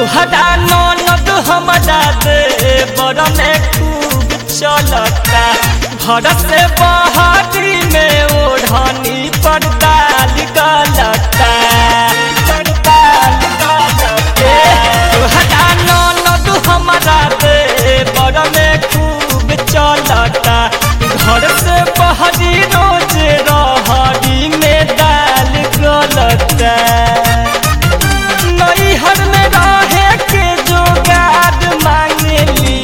तोहरा ननद हमरा दे बड़ में खूब चलता घर से बहारी में ओढ़नी पर डाल गलता तोहरा ननद हमरा दे बड़ में खूब चलता घर से बहरी रोज रहरी में डाल गलता नैहर में रहे के जोगाड़ मांगली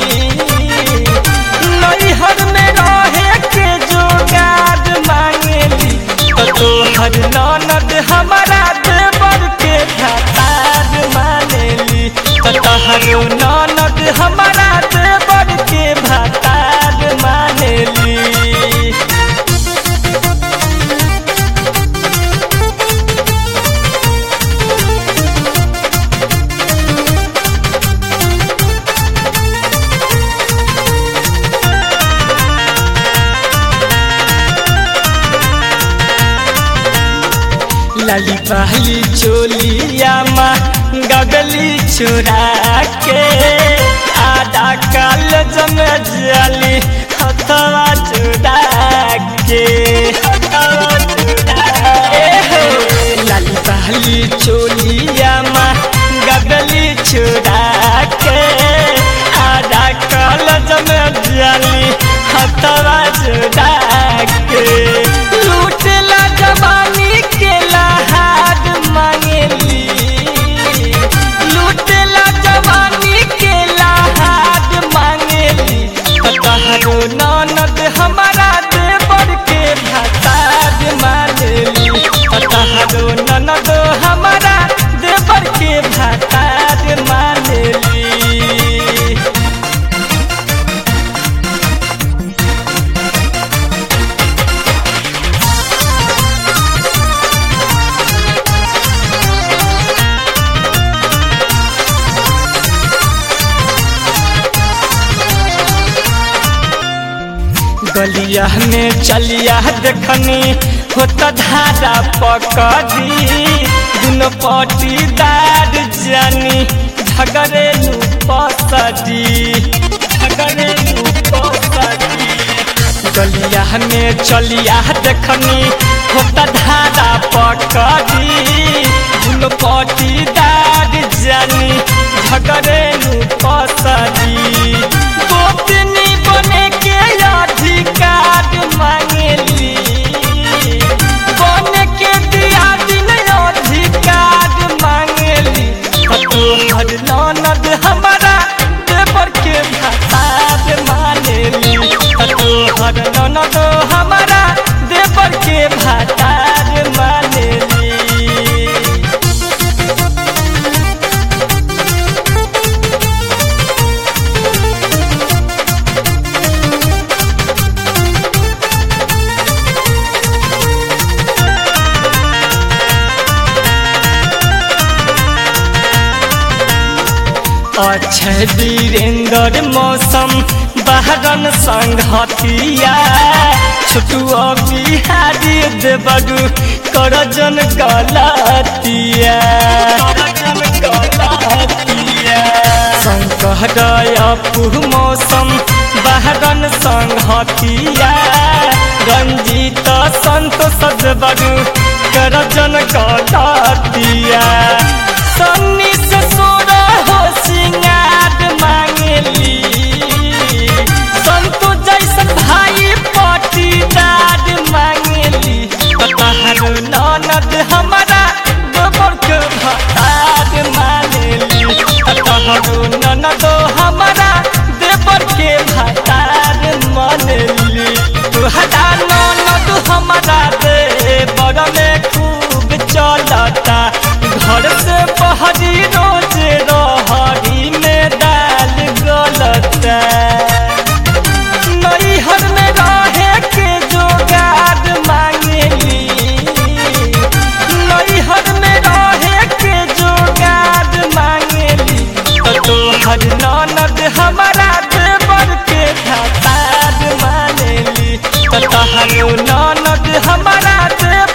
नैहर में रहे के जोगाड़ मांगली तो तोहर ननद हमारा देवर के भातार मानेली तो तोहर ननद हमारा देवर के भातार मानेली लाली पहली चोलिया माँ गगली चुरा के आधा काल जम जाली हथवा चुरा के हथवा चुरा के। लाली पहली चोलिया माँ गगली चुरा के आधा काल जम जाली हथवा चुरा के लूटला जवानी के लहार मांगली लूटला जवानी के लहार मांगली तहरो ननद हमारा देवर के भातार मांगली तहरो ननद हमारा देवर के भातार मांगली गलिया में चलिया देखनी होता धारा पकड़ी दुनो पटीदार जानी झगड़े पसड़ी झगड़े पसड़ी गलिया में चलिया देखनी होता धारा पकड़ी दुनो पटीदार जानी झगड़े पसड़ी गोपनी बने के अधिकार मांगली बने के दिया दिन अधिकार मांगली तोहर ननद हमारा देवर के भातार मानेली तोहर ननद हमारा देवर के भातार मानेली अक्षय वीरेंद्र मौसम बहरन संघतिया छोटू बिहारी देवरू करजन गलतिया संकहदय पुह मौसम बहरन संघतिया रंजीत संतोष देवरू करजन गलतिया सन्नी से सोरा हो सिंगार मांगली संतो जैसन भाई पटीदार मांगली तहर ननद हमारा गोबर के भतार मानेली तहर ननद हमारा देवर के भतार मानेली तुहरा ननद हमारा देवर में खूब चलता घर से बहरी रोज रहरी में डाल गलता नैहर में रहे के जोगाड़ मांगली नैहर में रहे के जोगाड़ मांगली तो तोहर ननद हमारा देवर के भातार मानेली तो तोहर ननद हमारा देवर